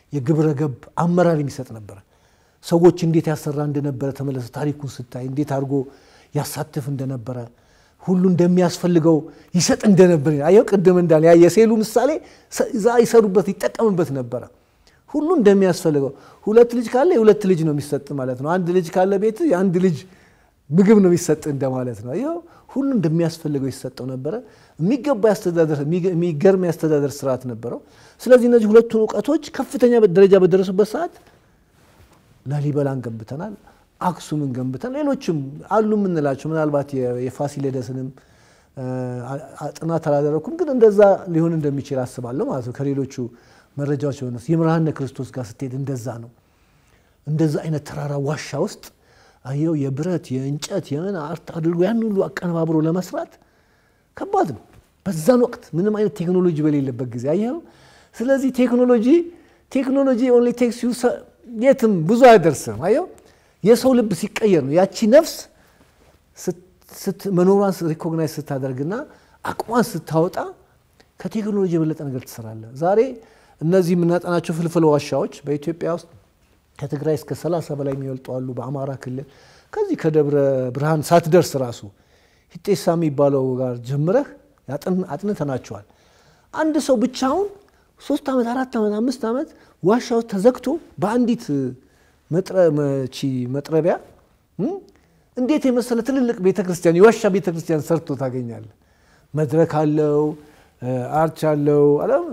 የግብረ ገብ አመራር የሚሰጥ ነበረ። ሰዎች እንዴት ያሰራ እንደነበረ ተመለሰ። ታሪኩን ስታይ እንዴት አድርጎ ያሳትፍ እንደነበረ ሁሉ እንደሚያስፈልገው ይሰጥ እንደነበር አየው። ቅድም እንዳለ ያ የሴሉ ምሳሌ እዛ ይሰሩበት ይጠቀምበት ነበረ። ሁሉ እንደሚያስፈልገው ሁለት ልጅ ካለ የሁለት ልጅ ነው የሚሰጥ ማለት ነው። አንድ ልጅ ካለ ቤት የአንድ ልጅ ምግብ ነው የሚሰጥ እንደማለት ነው። ይኸው ሁሉ እንደሚያስፈልገው ይሰጠው ነበረ። የሚገባ ያስተዳደር የሚገርም ያስተዳደር ስርዓት ነበረው። ስለዚህ እነዚህ ሁለቱን እውቀቶች ከፍተኛ ደረጃ በደረሱበት ሰዓት ላሊበላን ገንብተናል፣ አክሱምን ገንብተን ሌሎችም አሉ የምንላቸው ምናልባት የፋሲሌደስንም ጥናት አላደረኩም፣ ግን እንደዛ ሊሆን እንደሚችል አስባለሁ ማለት ነው። ከሌሎቹ መረጃዎች የሆነ የምርሃነ ክርስቶስ ጋር ስትሄድ እንደዛ ነው። እንደዛ አይነት ተራራ ዋሻ ውስጥ አየው የብረት የእንጨት የምን አርት አድርጎ ያን ሁሉ አቀነባብሮ ለመስራት ከባድ ነው። በዛን ወቅት ምንም አይነት ቴክኖሎጂ በሌለበት ጊዜ አየው። ስለዚህ ቴክኖሎጂ ቴክኖሎጂ ኦንሊ ቴክስ ዩ የትም ብዙ አይደርስም። አየው የሰው ልብ ሲቀየር ነው ያቺ ነፍስ መኖሯን ሪኮግናይዝ ስታደርግና አቅሟን ስታወጣ ከቴክኖሎጂ የበለጠ ነገር ትሰራለህ። ዛሬ እነዚህ የምናጠናቸው ፍልፍል ዋሻዎች በኢትዮጵያ ውስጥ ከትግራይ እስከ 30 በላይ የሚበልጡ አሉ። በአማራ ክልል ከዚህ ከደብረ ብርሃን ሳትደርስ ራሱ ሂጤሳ የሚባለው ጋር ጀምረህ አጥንተናቸዋል። አንድ ሰው ብቻውን ሶስት ዓመት አራት ዓመት አምስት ዓመት ዋሻ ውስጥ ተዘግቶ በአንዲት መጥረቢያ እንዴት የመሰለ ትልልቅ ቤተክርስቲያን የዋሻ ቤተክርስቲያን ሰርቶ ታገኛለህ። መድረክ አለው፣ አርች አለው፣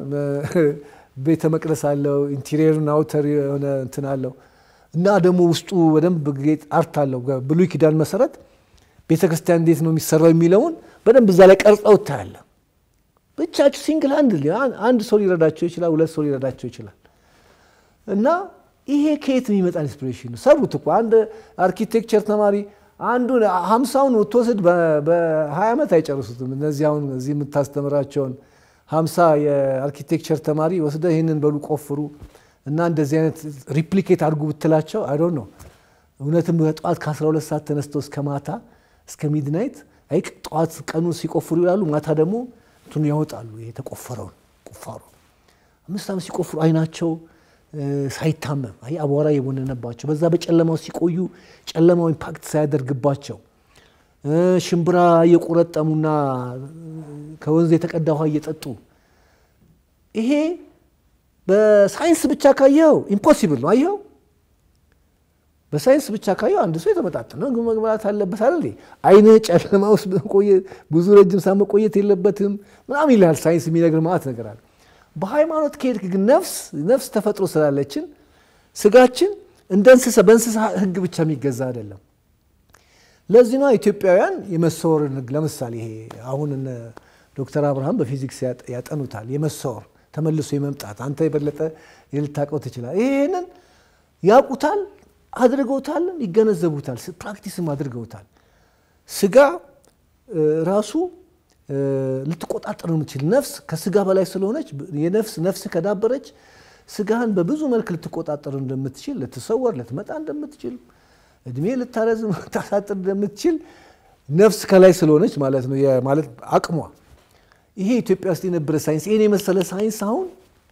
ቤተ መቅደስ አለው፣ ኢንቴሪየርና አውተር የሆነ እንትን አለው እና ደግሞ ውስጡ በደንብ ጌጥ አርት አለው። ብሉይ ኪዳን መሰረት ቤተክርስቲያን እንዴት ነው የሚሰራው የሚለውን በደንብ እዛ ላይ ቀርጸው ታያለህ። ብቻቸው ሲንግል አንድ አንድ ሰው ሊረዳቸው ይችላል፣ ሁለት ሰው ሊረዳቸው ይችላል። እና ይሄ ከየት የሚመጣ ኢንስፒሬሽን ነው? ሰሩት እኮ አንድ አርኪቴክቸር ተማሪ አንዱን ሀምሳውን ብትወስድ በሀያ ዓመት አይጨርሱትም። እነዚህ አሁን እዚህ የምታስተምራቸውን ሀምሳ የአርኪቴክቸር ተማሪ ወስደ ይህንን በሉ ቆፍሩ እና እንደዚህ አይነት ሪፕሊኬት አድርጉ ብትላቸው አይ ዶንት ኖ እውነትም ጠዋት ከ12 ሰዓት ተነስተው እስከ ማታ እስከ ሚድናይት አይ ጠዋት ቀኑ ሲቆፍሩ ይላሉ፣ ማታ ደግሞ እንትኑ ያወጣሉ። የተቆፈረውን ቁፋሮ አምስት ዓመት ሲቆፍሩ አይናቸው ሳይታመም አይ አቧራ የቦነነባቸው በዛ በጨለማው ሲቆዩ ጨለማው ኢምፓክት ሳያደርግባቸው ሽምብራ እየቆረጠሙና ከወንዝ የተቀዳ ውሃ እየጠጡ ይሄ በሳይንስ ብቻ ካየው ኢምፖሲብል ነው። አየው በሳይንስ ብቻ ካየው አንድ ሰው የተመጣጠነ ምግብ መብላት አለበት አይደል? አይነ ጨለማ ውስጥ ብዙ ረጅም ሰዓት መቆየት የለበትም ምናምን ይላል ሳይንስ የሚነግር ማለት ነገር አለ። በሃይማኖት ከሄድክ ግን ነፍስ ነፍስ ተፈጥሮ ስላለችን ስጋችን እንደ እንስሳ በእንስሳ ሕግ ብቻ የሚገዛ አይደለም። ለዚህ ነው ኢትዮጵያውያን የመሰወርን ሕግ ለምሳሌ ይሄ አሁን ዶክተር አብርሃም በፊዚክስ ያጠኑታል። የመሰወር ተመልሶ የመምጣት አንተ የበለጠ ልታውቀው ትችላል። ይህንን ያውቁታል፣ አድርገውታል፣ ይገነዘቡታል፣ ፕራክቲስም አድርገውታል። ስጋ ራሱ ልትቆጣጠር የምችል ነፍስ ከስጋ በላይ ስለሆነች የነፍስ ነፍስ ከዳበረች ስጋህን በብዙ መልክ ልትቆጣጠር እንደምትችል ልትሰወር ልትመጣ እንደምትችል እድሜ ልታረዝም ልታሳጥር እንደምትችል ነፍስ ከላይ ስለሆነች ማለት ነው። ማለት አቅሟ ይሄ ኢትዮጵያ ውስጥ የነበረ ሳይንስ ይህን የመሰለ ሳይንስ አሁን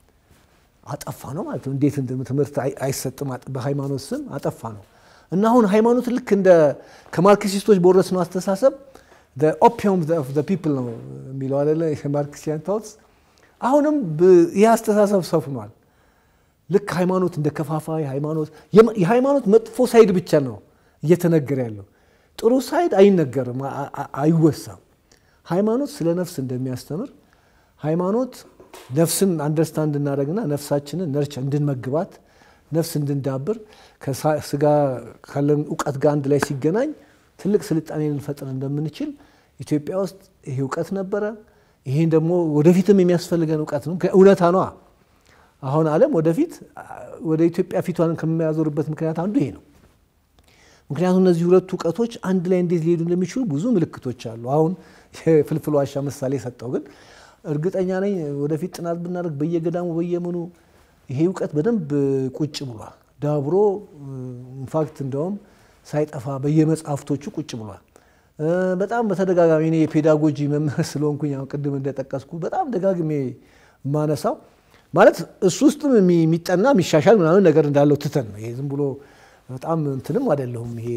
አጠፋ ነው ማለት ነው። እንዴት ትምህርት አይሰጥም? በሃይማኖት ስም አጠፋ ነው እና አሁን ሃይማኖት ልክ እንደ ከማርክሲስቶች በወረስነው አስተሳሰብ ኦፒየም ኦፍ ፒፕል ነው የሚለው አይደለ? የማርክሲያን ታውትስ አሁንም ይህ አስተሳሰብ ሰፍኗል። ልክ ሃይማኖት እንደ ከፋፋይ ሃይማኖት የሃይማኖት መጥፎ ሳይድ ብቻ ነው እየተነገረ ያለው። ጥሩ ሳይድ አይነገርም፣ አይወሳም። ሃይማኖት ስለ ነፍስ እንደሚያስተምር ሃይማኖት ነፍስን አንደርስታንድ እንድናደርግና ነፍሳችንን ነርቸ እንድንመግባት ነፍስ እንድንዳብር ከስጋ ካለን እውቀት ጋር አንድ ላይ ሲገናኝ ትልቅ ስልጣኔ ልንፈጥር እንደምንችል ኢትዮጵያ ውስጥ ይሄ እውቀት ነበረ። ይሄን ደግሞ ወደፊትም የሚያስፈልገን እውቀት ነው። እውነታ ነዋ። አሁን ዓለም ወደፊት ወደ ኢትዮጵያ ፊቷን ከሚያዞርበት ምክንያት አንዱ ይሄ ነው። ምክንያቱም እነዚህ ሁለቱ እውቀቶች አንድ ላይ እንዴት ሊሄዱ እንደሚችሉ ብዙ ምልክቶች አሉ። አሁን የፍልፍል ዋሻ ምሳሌ ሰጠው፣ ግን እርግጠኛ ነኝ ወደፊት ጥናት ብናደርግ በየገዳሙ በየምኑ ይሄ እውቀት በደንብ ቁጭ ብሏል፣ ዳብሮ ኢንፋክት እንደውም ሳይጠፋ በየመጽሐፍቶቹ ቁጭ ብሏል። በጣም በተደጋጋሚ እኔ የፔዳጎጂ መምህር ስለሆንኩኝ አሁን ቅድም እንደጠቀስኩ በጣም ደጋግሜ የማነሳው ማለት እሱ ውስጥም የሚጠና የሚሻሻል ምናምን ነገር እንዳለው ትተን ነው። ይሄ ዝም ብሎ በጣም እንትንም አይደለሁም። ይሄ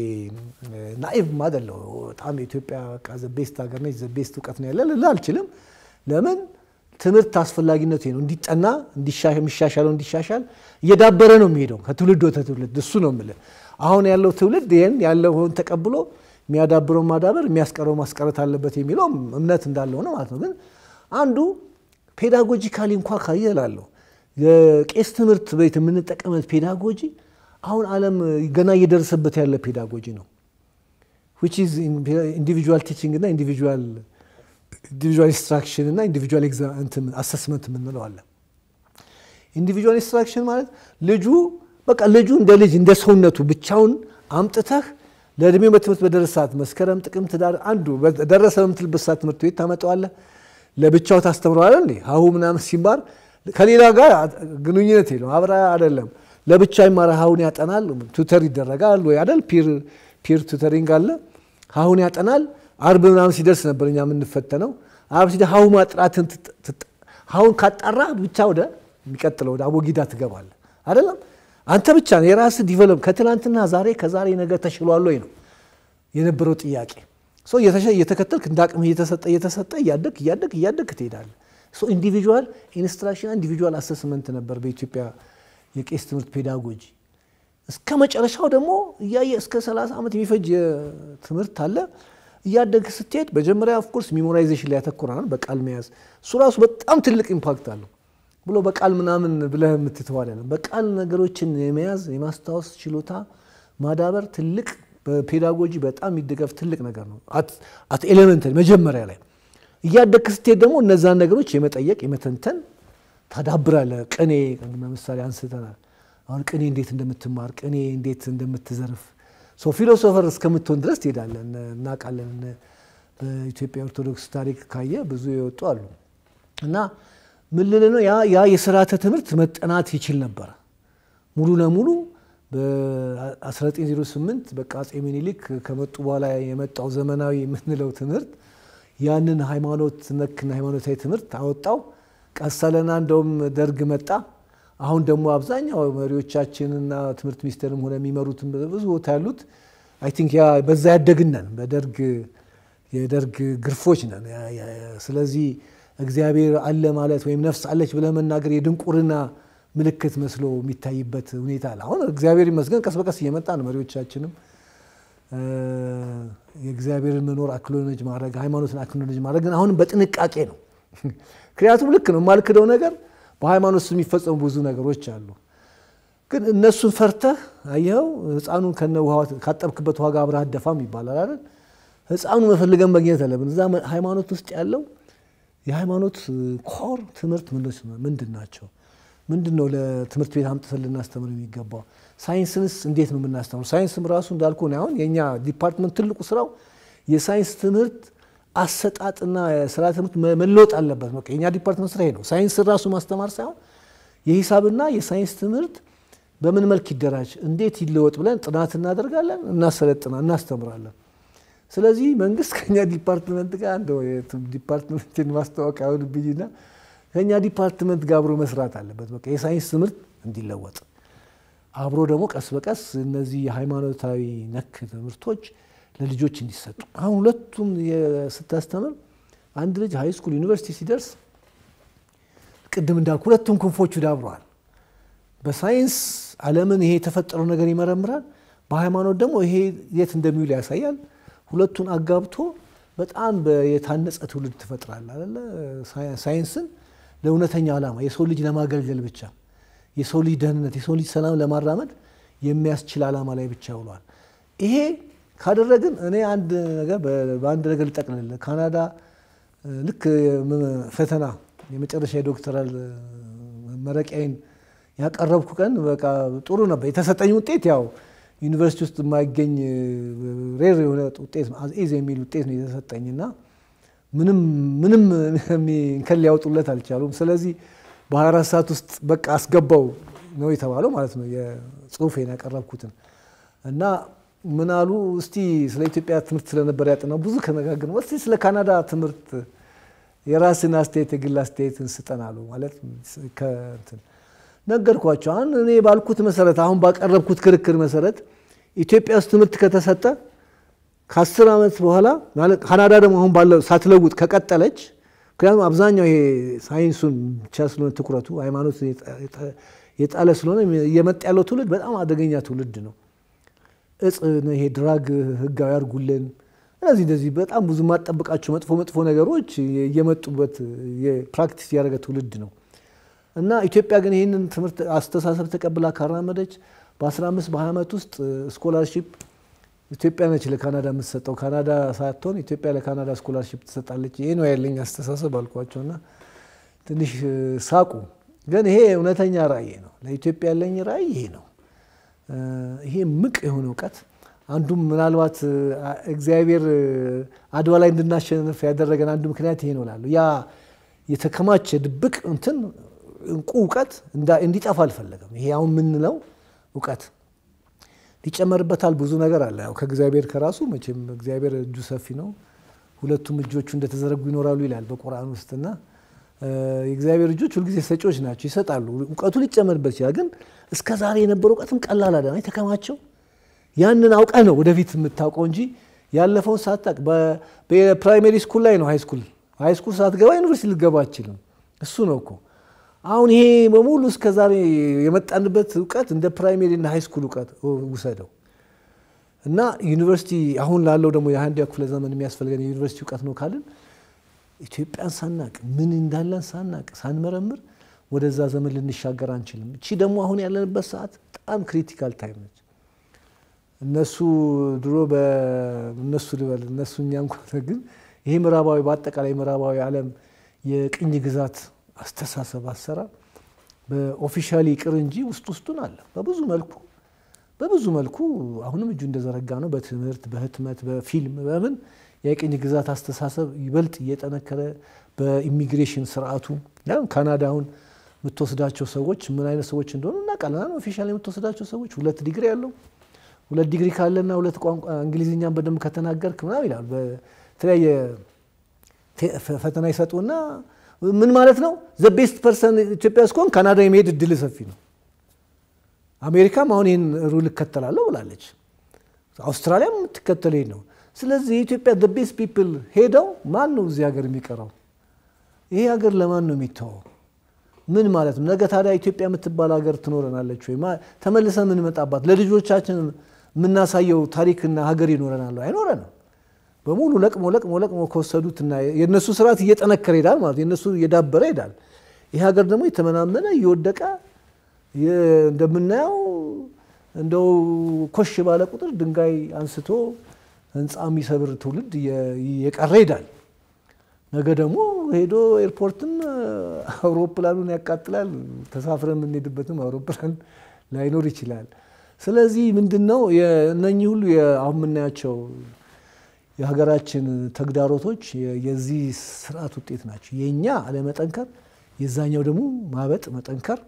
ናኢቭም አይደለሁ። በጣም የኢትዮጵያ በቃ ዘቤስት ሀገር ነች፣ ዘቤስት እውቀት ነው ያለ ልል አልችልም። ለምን ትምህርት አስፈላጊነቱ ነው። እንዲጠና የሚሻሻለው እንዲሻሻል እየዳበረ ነው የሚሄደው ከትውልድ ወደ ትውልድ። እሱ ነው የምልህ። አሁን ያለው ትውልድ ይህን ያለውን ተቀብሎ የሚያዳብረው ማዳበር የሚያስቀረው ማስቀረት አለበት የሚለው እምነት እንዳለው ነው ማለት ነው። ግን አንዱ ፔዳጎጂካሊ እንኳ ካየ እላለሁ የቄስ ትምህርት ቤት የምንጠቀመት ፔዳጎጂ አሁን ዓለም ገና እየደረሰበት ያለ ፔዳጎጂ ነው። ዊች ኢዝ ኢንዲቪጁዋል ቲቺንግ እና ኢንዲቪጁዋል ኢንዲቪጁዋል ኢንስትራክሽን እና ኢንዲቪጁዋል አሰስመንት የምንለው አለ። ኢንዲቪጁዋል ኢንስትራክሽን ማለት ልጁ በቃ ልጁ እንደ ልጅ እንደ ሰውነቱ ብቻውን አምጥተህ ለእድሜው በትምህርት በደረሰ ሰዓት መስከረም፣ ጥቅምት፣ ዳር አንዱ ደረሰ በምትልበት ሰዓት ትምህርት ቤት ታመጣዋለህ። ለብቻው ታስተምረዋለህ። እንዴ ሀሁ ምናምን ሲማር ከሌላ ጋር ግንኙነት የለውም። አብራ አይደለም ለብቻ ይማራ ሀሁን ያጠናል። ቱተር ይደረጋል ወይ አይደል? ፒር ቱተሪንግ አለ። ሀሁን ያጠናል። አርብ ምናምን ሲደርስ ነበር እኛ የምንፈተነው። አርብ ሲደርስ ሀሁ ማጥራትን ሀሁን ካጣራ ብቻ ወደ የሚቀጥለው ወደ አቦጊዳ ትገባለህ አይደለም። አንተ ብቻ ነው የራስህ ዲቨሎፕ ከትላንትና ዛሬ ከዛሬ ነገር ተሽሏል ወይ ነው የነበረው ጥያቄ። እየተከተልክ እንደ አቅምህ እየተሰጠ እየተሰጠ እያደግ እያደግ እያደግ ትሄዳለህ። ኢንዲቪጁዋል ኢንስትራክሽን ኢንዲቪጁዋል አሰስመንት ነበር በኢትዮጵያ የቄስ ትምህርት ፔዳጎጂ። እስከ መጨረሻው ደግሞ እያየ እስከ 30 ዓመት የሚፈጅ ትምህርት አለ። እያደግ ስትሄድ መጀመሪያ ኦፍኮርስ ሚሞራይዜሽን ላይ ያተኮራል፣ በቃል መያዝ። እሱ ራሱ በጣም ትልቅ ኢምፓክት አለው ብሎ በቃል ምናምን ብለህ የምትተው አይደለም። በቃል ነገሮችን የመያዝ የማስታወስ ችሎታ ማዳበር ትልቅ በፔዳጎጂ በጣም የሚደገፍ ትልቅ ነገር ነው። አት ኤሌመንተሪ መጀመሪያ ላይ እያደግ ስትሄድ ደግሞ እነዛን ነገሮች የመጠየቅ የመተንተን ታዳብራለህ። ቅኔ ለምሳሌ አንስተናል። አሁን ቅኔ እንዴት እንደምትማር ቅኔ እንዴት እንደምትዘርፍ ሰው ፊሎሶፈር እስከምትሆን ድረስ ትሄዳለን። እናውቃለን። በኢትዮጵያ ኦርቶዶክስ ታሪክ ካየ ብዙ የወጡ አሉ እና ምን ልል ነው ያ የስርዓተ ትምህርት መጠናት ይችል ነበረ ሙሉ ለሙሉ በ1908 በቃ አፄ ምኒልክ ከመጡ በኋላ የመጣው ዘመናዊ የምንለው ትምህርት ያንን ሃይማኖት ነክና ሃይማኖታዊ ትምህርት አወጣው። ቀሰለና እንደውም ደርግ መጣ። አሁን ደግሞ አብዛኛው መሪዎቻችንና ትምህርት ሚኒስቴርም ሆነ የሚመሩት ብዙ ቦታ ያሉት አይ ቲንክ ያ በዛ ያደግነን በደርግ የደርግ ግርፎች ነን። ስለዚህ እግዚአብሔር አለ ማለት ወይም ነፍስ አለች ብለህ መናገር የድንቁርና ምልክት መስሎ የሚታይበት ሁኔታ አለ። አሁን እግዚአብሔር ይመስገን ቀስ በቀስ እየመጣ ነው። መሪዎቻችንም የእግዚአብሔርን መኖር አክኖሎጅ ማድረግ ሃይማኖትን አክኖሎጅ ማድረግ ግን አሁንም በጥንቃቄ ነው። ምክንያቱም ልክ ነው የማልክደው ነገር በሃይማኖት ውስጥ የሚፈጸሙ ብዙ ነገሮች አሉ። ግን እነሱን ፈርተህ አየኸው ሕፃኑን ከነ ውሃ ካጠብክበት ውሃ ጋር አብረህ አትደፋም ይባላል አይደል? ሕፃኑ መፈልገን መግኘት አለብን። እዛ ሃይማኖት ውስጥ ያለው የሃይማኖት ኮር ትምህርት ምንድን ናቸው? ምንድን ነው ለትምህርት ቤት አምጥተን ልናስተምር የሚገባው? ሳይንስንስ እንዴት ነው የምናስተምረው? ሳይንስም ራሱ እንዳልኩ አሁን የእኛ ዲፓርትመንት ትልቁ ስራው የሳይንስ ትምህርት አሰጣጥና ስራ ትምህርት መለወጥ አለበት። በቃ የእኛ ዲፓርትመንት ስራ ይሄ ነው። ሳይንስን ራሱ ማስተማር ሳይሆን የሂሳብና የሳይንስ ትምህርት በምን መልክ ይደራጅ፣ እንዴት ይለወጥ ብለን ጥናት እናደርጋለን፣ እናሰለጥና እናስተምራለን። ስለዚህ መንግስት ከኛ ዲፓርትመንት ጋር እንደው ዲፓርትመንትን ማስታወቂያ አሁንብኝና ከኛ ዲፓርትመንት ጋር አብሮ መስራት አለበት። በቃ የሳይንስ ትምህርት እንዲለወጥ አብሮ ደግሞ ቀስ በቀስ እነዚህ የሃይማኖታዊ ነክ ትምህርቶች ለልጆች እንዲሰጡ አሁን ሁለቱም ስታስተምር አንድ ልጅ ሃይ ስኩል ዩኒቨርሲቲ ሲደርስ ቅድም እንዳልኩ ሁለቱም ክንፎቹ ዳብረዋል። በሳይንስ ዓለምን ይሄ የተፈጠረው ነገር ይመረምራል። በሃይማኖት ደግሞ ይሄ የት እንደሚውል ያሳያል። ሁለቱን አጋብቶ በጣም የታነጸ ትውልድ ትፈጥራል አለ ሳይንስን ለእውነተኛ ዓላማ የሰው ልጅ ለማገልገል ብቻ የሰው ልጅ ደህንነት የሰው ልጅ ሰላም ለማራመድ የሚያስችል ዓላማ ላይ ብቻ ውሏል። ይሄ ካደረግን እኔ አንድ ነገር በአንድ ነገር ልጠቅልል። ካናዳ ልክ ፈተና የመጨረሻ የዶክተራል መረቂያዬን ያቀረብኩ ቀን በቃ ጥሩ ነበር። የተሰጠኝ ውጤት ያው ዩኒቨርሲቲ ውስጥ የማይገኝ ሬር የሆነ ውጤት ኢዝ የሚል ውጤት ነው የተሰጠኝና ምንም ምንም እንከን ሊያወጡለት አልቻሉም። ስለዚህ በ24 ሰዓት ውስጥ በቃ አስገባው ነው የተባለው ማለት ነው የጽሁፌን ያቀረብኩትን እና ምን አሉ እስቲ ስለ ኢትዮጵያ ትምህርት ስለነበር ያጠናው ብዙ ከነጋገር እስቲ ስለ ካናዳ ትምህርት የራስን አስተያየት የግል አስተያየትን ስጠን አሉ። ማለት ከእንትን ነገርኳቸው። አሁን እኔ ባልኩት መሰረት አሁን ባቀረብኩት ክርክር መሰረት ኢትዮጵያ ውስጥ ትምህርት ከተሰጠ ከአስር ዓመት በኋላ ማለት ካናዳ ደግሞ አሁን ባለው ሳትለውጥ ከቀጠለች ምክንያቱም አብዛኛው ይሄ ሳይንሱን ብቻ ስለሆነ ትኩረቱ ሃይማኖት የጣለ ስለሆነ እየመጣ ያለው ትውልድ በጣም አደገኛ ትውልድ ነው። እጽ ይሄ ድራግ ህጋዊ አድርጉልን እነዚህ እንደዚህ በጣም ብዙ የማጠብቃቸው መጥፎ መጥፎ ነገሮች እየመጡበት ፕራክቲስ እያደረገ ትውልድ ነው እና ኢትዮጵያ ግን ይህንን ትምህርት አስተሳሰብ ተቀብላ ካራመደች በ15 በ20 ዓመት ውስጥ ስኮላርሺፕ ኢትዮጵያ ነች ለካናዳ የምትሰጠው። ካናዳ ሳትሆን ኢትዮጵያ ለካናዳ ስኮላርሺፕ ትሰጣለች። ይሄ ነው ያለኝ አስተሳሰብ አልኳቸው እና ትንሽ ሳቁ። ግን ይሄ እውነተኛ ራዕይ ነው። ለኢትዮጵያ ያለኝ ራዕይ ይሄ ነው። ይሄ ምቅ የሆነ እውቀት አንዱም ምናልባት እግዚአብሔር አድዋ ላይ እንድናሸንፍ ያደረገን አንዱ ምክንያት ይሄ ነው እላለሁ። ያ የተከማቸ ድብቅ እንትን እንቁ እውቀት እንዲጠፋ አልፈለገም። ይሄ አሁን የምንለው እውቀት ሊጨመርበታል ብዙ ነገር አለ። ያው ከእግዚአብሔር ከራሱ መቼም እግዚአብሔር እጁ ሰፊ ነው፣ ሁለቱም እጆቹ እንደተዘረጉ ይኖራሉ ይላል በቁርአን ውስጥና የእግዚአብሔር እጆች ሁልጊዜ ሰጪዎች ናቸው፣ ይሰጣሉ። እውቀቱ ሊጨመርበት ይችላል። ግን እስከ ዛሬ የነበረው እውቀትም ቀላል አለ የተከማቸው ያንን አውቀህ ነው ወደፊት የምታውቀው እንጂ ያለፈውን ሳታቅ በፕራይሜሪ ስኩል ላይ ነው ሃይ ስኩል ሃይ ስኩል ሳትገባ ዩኒቨርሲቲ ልገባ አችልም። እሱ ነው እኮ አሁን ይሄ በሙሉ እስከ ዛሬ የመጣንበት እውቀት እንደ ፕራይሜሪ እና ሃይ ስኩል እውቀት ውሰደው እና ዩኒቨርሲቲ አሁን ላለው ደግሞ የአንደኛ ክፍለ ዘመን የሚያስፈልገን የዩኒቨርሲቲ እውቀት ነው ካልን ኢትዮጵያን ሳናቅ ምን እንዳለን ሳናቅ ሳንመረምር ወደዛ ዘመን ልንሻገር አንችልም። እቺ ደግሞ አሁን ያለንበት ሰዓት በጣም ክሪቲካል ታይም ነች። እነሱ ድሮ በእነሱ ልበል እነሱ እኛ እንኳ ግን ይሄ ምዕራባዊ በአጠቃላይ ምዕራባዊ ዓለም የቅኝ ግዛት አስተሳሰብ አሰራር በኦፊሻሊ ቅር እንጂ ውስጥ ውስጡን አለ በብዙ መልኩ በብዙ መልኩ አሁንም እጁ እንደዘረጋ ነው። በትምህርት በህትመት በፊልም በምን የቅኝ ግዛት አስተሳሰብ ይበልጥ እየጠነከረ በኢሚግሬሽን ስርዓቱ ካናዳውን የምትወስዳቸው ሰዎች ምን አይነት ሰዎች እንደሆኑ እናውቃለን። ኦፊሻል የምትወስዳቸው ሰዎች ሁለት ዲግሪ ያለው ሁለት ዲግሪ ካለና ሁለት ቋንቋ እንግሊዝኛን በደንብ ከተናገርክ ምናምን ይላሉ። በተለያየ ፈተና ይሰጡና ምን ማለት ነው ዘ ቤስት ፐርሰን ኢትዮጵያ እስከሆን ካናዳ የመሄድ እድል ሰፊ ነው። አሜሪካም አሁን ይህን ሩል እከተላለሁ ብላለች። አውስትራሊያም የምትከተል ይሄድ ነው። ስለዚህ የኢትዮጵያ ዘ ቤስት ፒፕል ሄደው ማን ነው እዚህ ሀገር የሚቀረው? ይሄ ሀገር ለማን ነው የሚተወው? ምን ማለት ነው? ነገ ታዲያ ኢትዮጵያ የምትባል ሀገር ትኖረናለች ወይ? ተመልሰን የምንመጣባት ለልጆቻችን የምናሳየው ታሪክና ሀገር ይኖረናል? አይኖረንም። በሙሉ ለቅሞ ለቅሞ ለቅሞ ከወሰዱትና የእነሱ ስርዓት እየጠነከረ ይሄዳል ማለት የእነሱ እየዳበረ ይሄዳል። ይህ ሀገር ደግሞ የተመናመነ እየወደቀ እንደምናየው እንደው ኮሽ ባለ ቁጥር ድንጋይ አንስቶ ህንፃ የሚሰብር ትውልድ እየቀረ ይሄዳል። ነገ ደግሞ ሄዶ ኤርፖርትም አውሮፕላኑን ያቃጥላል። ተሳፍረ የምንሄድበትም አውሮፕላን ላይኖር ይችላል። ስለዚህ ምንድን ነው እነኚህ ሁሉ አሁን የምናያቸው የሀገራችን ተግዳሮቶች የዚህ ስርዓት ውጤት ናቸው። የእኛ አለመጠንከር፣ የዛኛው ደግሞ ማበጥ መጠንከር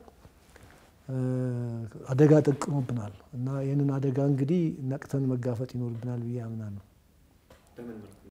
አደጋ ጠቅኖብናል እና ይህንን አደጋ እንግዲህ ነቅተን መጋፈጥ ይኖርብናል ብዬ አምናለሁ።